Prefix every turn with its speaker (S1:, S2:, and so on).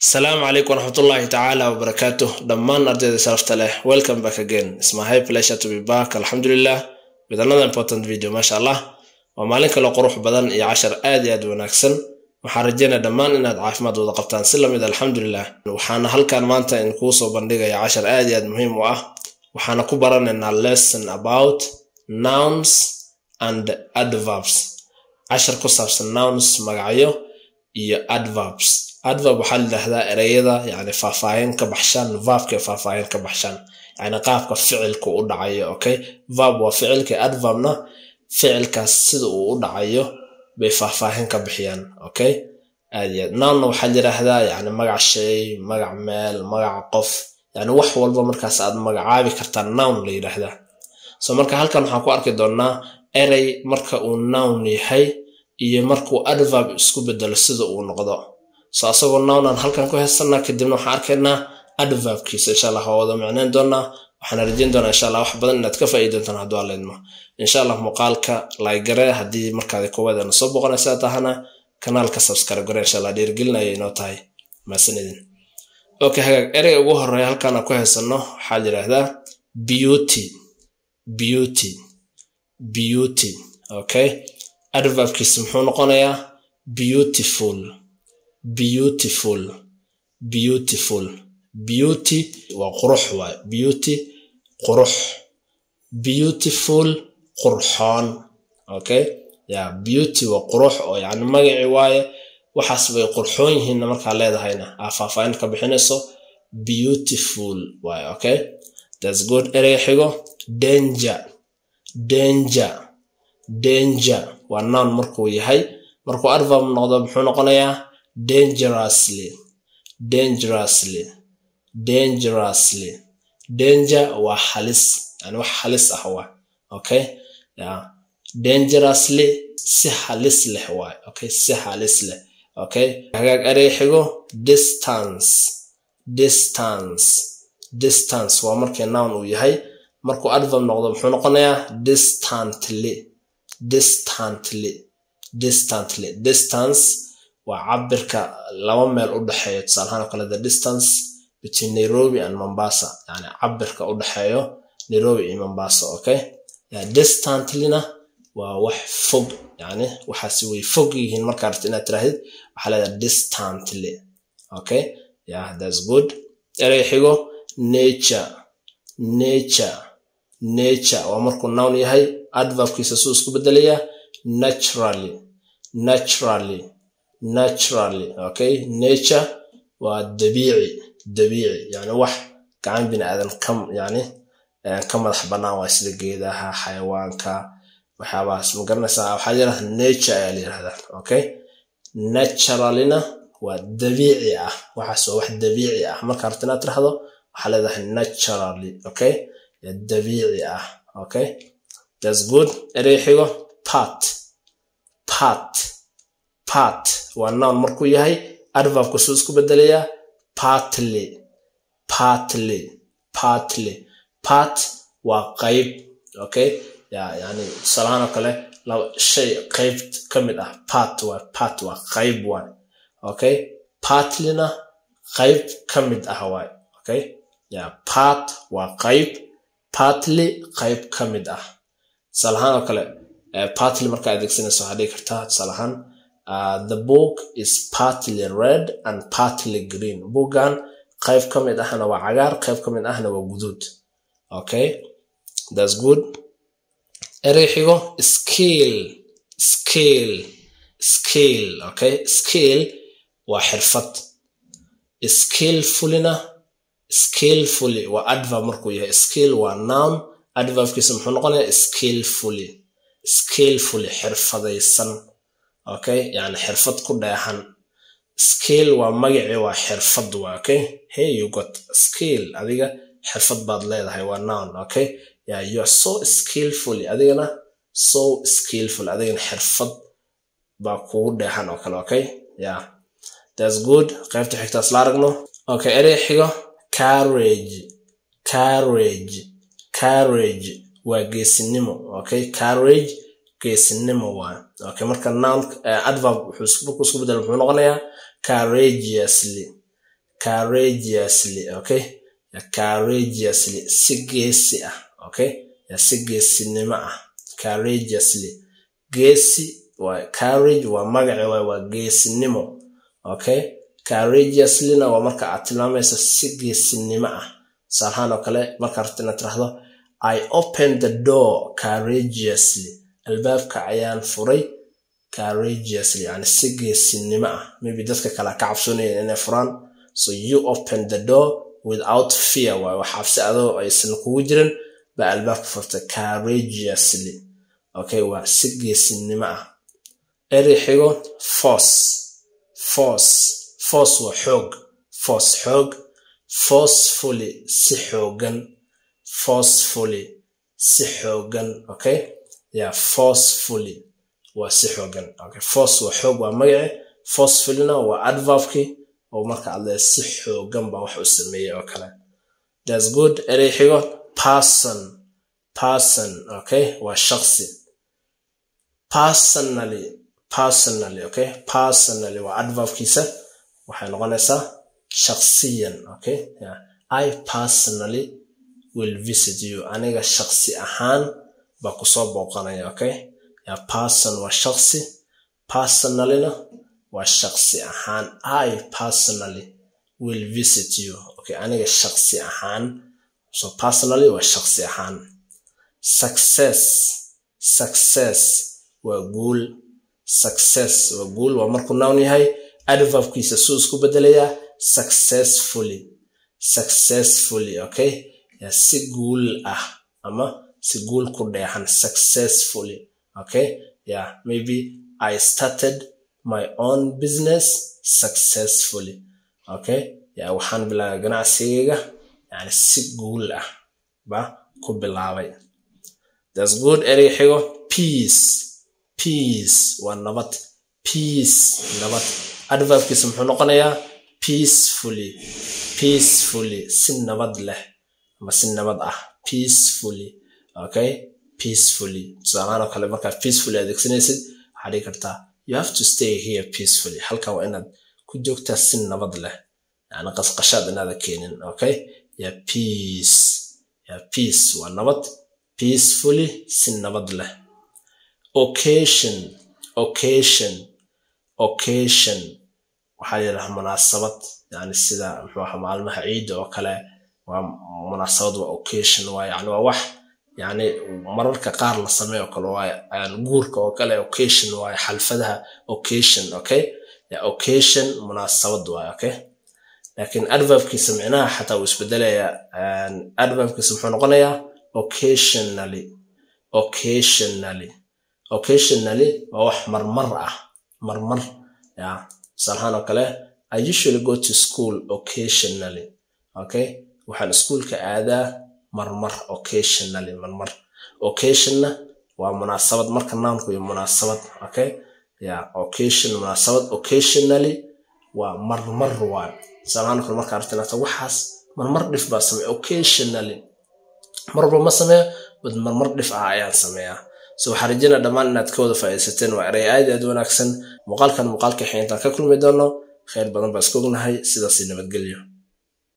S1: asalaamu calaykum waraxmatullaahi tacaala wabarakaatuh dhammaan ardayda sharafta leh welcome back again It's my high pleasure to be back alxamdulilah with another important video maasha allah waa maalin kale qurux badan iyo cashar aad iyo aad wanaagsan waxaan rajeynaya dhammaan inaad caafimaad wada qabtaan si lamid alxamdulilah waxaana halkan maanta idinkuu soo bandhigaya cashar aad iyo aad muhiim u ah waxaana ku baranaynaa lesson about nouns and adverbs cashar ku saabsan nouns magacyo iyo adverbs adverb waxaa la yidhaahdaa ereyada yani faahfaahin ka baxshaan verbka faahfaahin ka baxshaan yani qaabka ficilku u dhacayo okay verb waa ficilka adverbna ficilkaas sida uu u dhacayo bay faahfaahin ka bixiyaan okay aad iyo aad nounna waxaa la yidhaahdaa yani magac shay magac meel magac qof yani wax walba markaas aad magacaabi kartaa noun la yidhaahdaa so marka halkan waxaan ku arki doonaa erey marka uu noun yahay iyo markuu adverb isku bedelo sida uu noqdo so asagoo nownaan halkan ku haysanaa kadibna waxaan arkaynaa adverbkiisa insha allah waa wada micnayn doonaa waxaan rajeyn doonaa insha allah wax badan inaad ka faa'iidi doontaan hadduu alleedmo insha allah muuqaalka laygare haddii markaadi koowaadana soo boqonaysaa tahana kanaalka subscribe gare insha allah dhiirigelinaya inoo tahay maasanidin okay hagaag ereyga ugu horeeya halkaan aan ku haysano waxaa la yidhaahdaa beauty beauty beauty okay adverbkiisa muxuu noqonayaa beautiful beautiful beautiful beauty waa qurux waay beauty qurux beautiful qurxoon okay ya beauty waa qurux oo yani magaci waaye waxaas bay qurxoon yihiinna markaa leedahayna aa faahfaahin ka bixinayso beautiful waay okay that's good ereyga xigo danger danger danger waa noun markuu yahay markuu adverb noqdo muxuu noqonayaa dangerously dangerously dangerously danger waa halis yani wax halis ah waa okay ya dangerously si halis leh waay okay si halis leh okay hagaag erey xigo distance distance distance waa markii noun uu yahay markuu adverb noqdo muxuu noqonayaa distantly distantly distantly distance waa cabirka laba meel u dhexeeyo tusaalahaan oo kale the distance between nairobi and mombasa yani cabirka u dhexeeyo nairobi iyo mombasa okay yeah, distantlyna waa wax fog yani waxaasi way fog yihiin markaa rabta inaad tirahdid waxaa leedahay distantly okay yeah that's good erey xigo nature nature nature waa markuu noun yahay adverbkiisa suu isku bedelayaa naturally naturally naturally okay nature waa dabiici dabiici yani wax gacan bini aadan ka yani ka madax bannaan waay sida geedaha xayawaanka waxyaabahaas ma garanaysaa waxaa yidhahda nature ayaa la yidhahdaa okay naturallyna waa dabiici ah waxaas waa wax dabiici ah marka rabta inaad tirahdo waxaa leedahay naturally okay dabiici ah okay that's good erey xigo part part part waa noun markuu yahay adverbku suu isku bedelayaa partly partly partly part waa qayb okay ya yani tusaalahaan oo kale laba shay qayb ka mid ah part waa part waa qayb waay okay partlyna qayb ka mid ah waay okay ya part waa qayb partly qayb ka mid ah tusaalahaan oo kale partly markaa adeegsanaysa waxaa dhigi kartaa tusaalahaan Uh, the book is partly red and partly green boogan qayb ka mid ahna waa cagaar qayb ka mid ahna waa guduud okay that's good erey xigo skill skill skill okay skill waa xirfad skillfullyna skillfully waa adverb markuu yahay skill waa noun adverbkiisa muxuu noqonayaa skillfully skillfully xirfadaysan okay yani xirfad ku dheehan skill waa magaci waa xirfad waa okay hey you got skill adiga xirfad baad leedahay waa noun okay yeah you are so skillfully adigana so skillful adigana xirfad baa kugu dheehan oo kale okay yeah that's good qaybta xigtaas la aragno okay erey xigo carriage carriage carriage waa geesinimo okay carriage geesinimo waa okay marka noun adverb wuxuu isku bedel muxuu noqonayaa courageously courageously okay courageously si geesi ah okay si geesinimo ah courageously geesi waa courage waa magaci waay waa geesinimo okay courageouslyna waa marka aad tilmaamayso si geesinimo ah tusaalahaan oo kale markaa rabta inaad tirahdo i open the door courageously albaabka ayaan furay courageously yani si geesinimo ah maybe dadka kale ka cabsoonayeen inay furaan so you open the door without fear waay wax cabsi adoo aysan kugu jirin baa albaabka furtay courageously okay waa si geesinimo ah eri xigo force force force waa xoog force xoog forcefully si xoogan forcefully si xoogan okay yeah forcefully waa si xoogan okay force waa xoog waa magaci forcefullyna waa adverbkii oo marka adle si xoogan baa wax u sameeyey oo kale that's good erey xigo person person okay waa shaqsi personally personally okay personally waa adverbkiisa waxay noqonaysaa shaqsiyan okay yeah. i personally will visit you aniga shaqsi ahaan baa kusoo booqanaya okay yeah, person waa shaqsi personallyna waa shaqsi ahaan i personally will visit you okay aniga shaqsi ahaan so personally waa shaqsi ahaan success success waa guul success waa guul waa markuu nown yahay adverbkiisa suu isku bedelayaa successfully successfully okay yeah, si guul ah ama si guul ku dheexan successfully okay yeah maybe i started my own business successfully okay yeah waxaan bilaabay ganacsigayga yani si guul ah ba ku bilaabay that's good erey xigo peace peace waa nabad peace nabad adverbkiisa muxuu noqonayaa peacefully peacefully si nabad leh ama si nabad ah peacefully okay peacefully tusaalahaan oo kale markaa peacefully adeegsanaysid waxaa dhigi kartaa you have to stay here peacefully halkan waa inaad ku joogtaa si nabad leh yani qasqashaad inaada keenin okay ya peace ya peace waa nabad peacefully si nabad leh occasion occasion occasion waxaa yidhaha munaasabad yani sida muxuu aha maalmaha ciidda oo kale waa munaasabad waa occasion waa yani waa wax yani mararka qaar la sameeyo kale waa guurka oo kale occasion waaye xalfadaha occasion okay ya occasion munaasabad waaye okay laakiin adverbkiisa micnaha xataa uu isbedelaya adverbkiisa muxuu noqonayaa occasionally occasionally occasionally waa wax marmar ah marmar ya tusaalahaan oo kale i usually go to school occasionally okay waxaan iskuolka aadaa marmar occasionally marmar occasionna waa munaasabad marka naamku iyo munaasabad okay ya occasion munaasabad occasionally waa marmar waa tusaalahaan kale marka aragtinaata waxaas marmar dhif baa sameeya occasionally mar walba ma sameeya bad marmar dhif ah ayaan sameeyaa so waxaa rajayna dhammaan inaad ka wada faa'iidaysateen waa erey aad aad wanaagsan muuqaalkan muuqaalka xeyntaan ka kulmi doono khayr badan baa iska ognahay sidaasi nabadgelyo